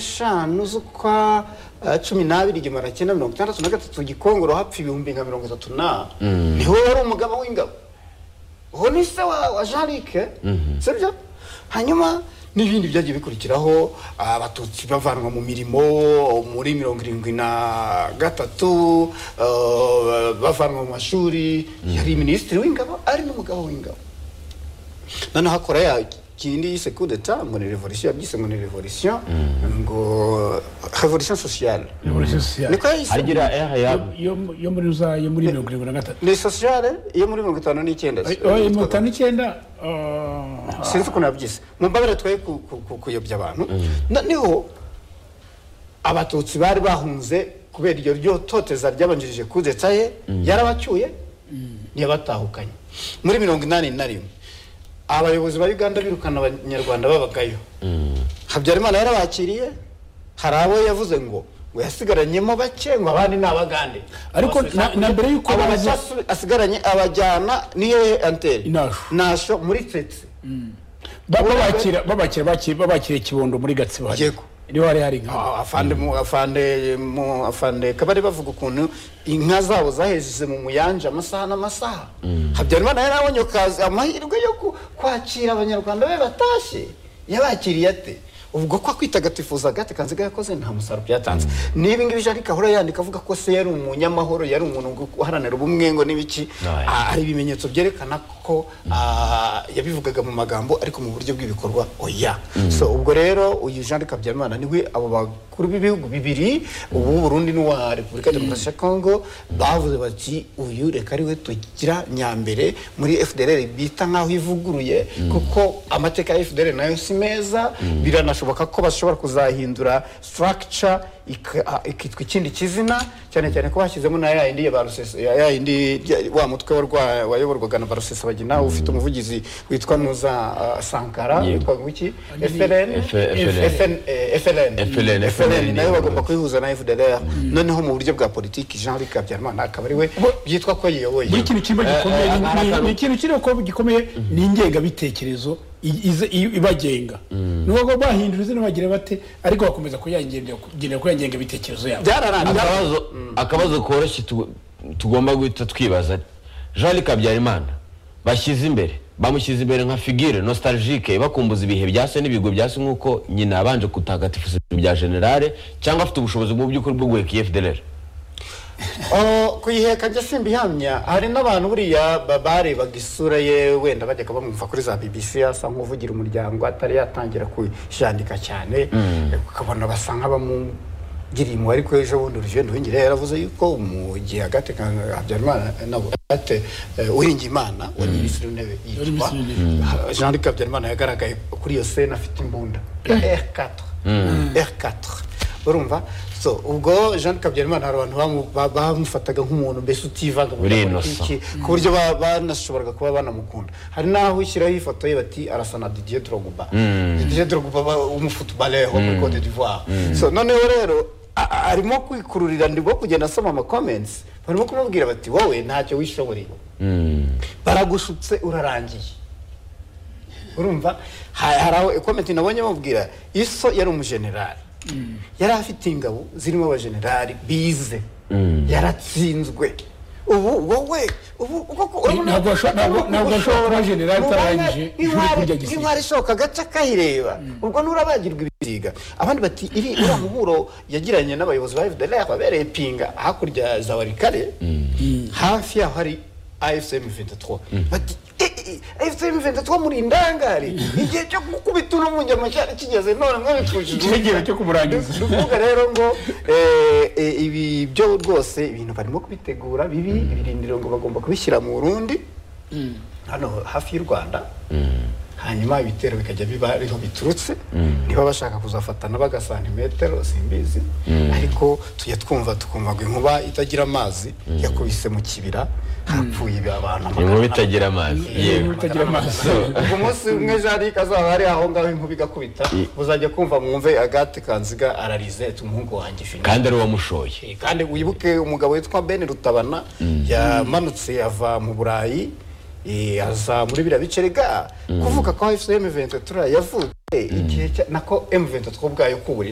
n'eshanu z'ukwa eh, cumi n'abiri igihumbi magana cyenda mirongo itandatu na gatatu gikongoro hapfa ibihumbi nka mirongo itatu na niho wari umugaba w'ingabo uwo ni se wa wa jean luc eh? sibyo hanyuma n'ibindi byagiye bikurikiraho abatutsi bavanwa mu mirimo muri mirongo irindwi na gatatu eh, bavanwa mu mashuri yari minisitiri w'ingabo ari n'umugabo w'ingabo noneho akora ya kindi yise coup d'etat muri revolution yabyise muri revolution ngo revolution sociale revolisiyo sosiyale niko yayise agira eha ya yo yo muri za yo muri mirongo irindwi na gatatu ni sociale yo muri mirongo itanu n'icyenda Oh, eh, mirongo itanu n'icyenda ah, sinzi ukuntu yabyise mumbabarire twe ku- ku- ku- kuyobya abantu noneho abatutsi bari bahunze kubera iryo ryototeza ryabanjirije kudeta ye yarabacyuye ntiyabatahukanye muri mirongo inani na rimwe abayobozi ba uganda birukana abanyarwanda babagayo habyarimana yarabakiriye hari abo yavuze ngo ngo yasigaranyemo bake ngo abandi ni abagande ariko na- na mbere y'uko aba baza bacasu- asigaranye abajyana niyo anteri Nasho. nasho muri tsetse ba- babakira babakira bakira babakira kibondo muri gatsibo hariya. Yego. niho hari hari nka Ah, afande mu afande mu afande kabari bavuga ukuntu inka zabo zahejeje mu muyanja amasaha n'amasaha habyarimana yari abonye akazi amahirwe yo ku- kwakira abanyarwanda be batashye yabakiriye ate ubwo ko kwitagatifuza agate kanziga yakoze nta musaruro byatanze n'ibi ngibi jean ahora yandika avuga ko se yari umunyamahoro yari umuntu uharanira ubumwe ngo n'ibiki Right. Ah, hari ibimenyetso byerekana ko ah, yabivugaga mu magambo ariko mu buryo bw'ibikorwa oya so ubwo rero uyu jean luc habyarimana niwe abo bakuru b'ibihugu bibiri ubu burundi n'uwa repubulika ya demokarasi ya kongo bavuze bati uyu reka ariwe tugira nyambere muri fdr bita nk'aho ivuguruye kuko amateka ya fdr nayo si meza biranashoboka ko bashobora kuzahindura structure ika- ah, ikitwa ikindi kizina cyane cyane ko bashyizemo na yayindi ya ba rusesa ya- yayindi ya- wa mutwe warwa- wayoborwaga na ba rusesabagina ufite umuvugizi witwa nuza ah, sankara Yego. witwa iki FLN F- FN, eh, FLN FLN, FLN nayo niyo bagomba kuyihuza na FDLR noneho mu buryo bwa politiki Jean Luc Habyarimana akaba ari we byitwa ko yiyoboye buri kintu kirimo gikomeye eh, ni- ni- akantu. ni ikintu kiriho ko gikomeye ni ingengabitekerezo i- ize- i- ibagenga ni uko bahindura izina bagira bate ariko bakomeza kuyangendera kugendera kuri ya ngengabitekerezo yabo byararangiye akabazo akabazo koroshye tu- tugomba guhita twibaza jean luc habyarimana bashyize imbere bamushyize imbere nka figure nostalgique bakumbuza ibihe bya se n'ibigo bya se nk'uko nyina yabanje kutagatifuza ibintu bya generale cyangwa afite ubushobozi mu by'ukuri bwo guheka iyi fdr Oh, kuyiheka njya simbihamya hari n'abantu buriya ba- barebaga isura ye wenda bajyaga bamwumva kuri za bbc asa nk'uvugira umuryango atari yatangira kujandika cyane ukabona basa nk'abamugiriye impuhwe ariko ejo bundi urugendo w'ingire yaravuze yuko mu gihe agate ka- habyarimana nabo ate uwiringiyimana wari minisitiri w'intebe Wari yitwa minisitiri w'intebe. jean luc habyarimana yagaragaye kuri iyo sena afite imbunda r4 r4 urumva so ubwo jean luc habyarimana hari abantu bamu- ba- bamufataga nk'umuntu mbese utivanga mu Uri bya innocent. politiki, ku buryo ba- banashoboraga kuba banamukunda hari n'aho ushyiraho ifoto ye bati arasa na didier drogba didier drogba ba- w'umufutubale wo muri cote d'ivoire so noneho rero a- a- arimo kwikururira ndimo kugenda asoma amakomensi barimo kumubwira bati wowe ntacyo wishoboreye baragushutse urarangiye urumva Ha- hari aho komenti nabonye bamubwira iso yari umujenerali yari afite ingabo zirimo abajenerali bize yaratsinzwe ubu wowe ubu koko urabona- ntabwo washo- ntabwo- ntabwo washoboye kuba generali Ni umwanya utarangije ishuri nk'intwari- kurya gisirikare. nk'intwari ishoka agace akayireba ubwo nturabagirwa ibisiga abandi bati iri uriya muhuro yagiranye n'abayobozi ba fdlr babereye pinga hakurya za warikare hafi yaho hari afcm 23 bati afcm 23 muri indangare igihe cyo gukubita uno munyamashyari kigeze none mwabipfushije Kigeze cyo kumurangiza. ni ukuvuga rero ngo eh, eh, ibi byo rwose ibintu barimo kubitegura bibi ibirindiro ngo bagomba kubishyira mu burundi hano hafi y'u rwanda hanyuma ibitero bikajya biba ariho biturutse niba bashaka kuzafatana bagasantimetero simbizi ariko tujya twumva tukumva ngo inkuba itagira amazi yakubise mu kibira hapfuye abantu inkuru itagira amazi Inkuru yewe itagira amazi ku munsi umwe jarike azaba ari aho ngaho inkuba igakubita muzajya kumva mwumve agate kanziga ararize umuhungu wanjye fini kandi ari uwamushoye Eh, kandi wibuke umugabo witwa ben rutabana yamanutse ava mu burayi Eh, aza muri biriya bice rega kuvuga ko efuse emu ventura yavutse igihe cya- nako emu ventura ubwayo kubura intumwa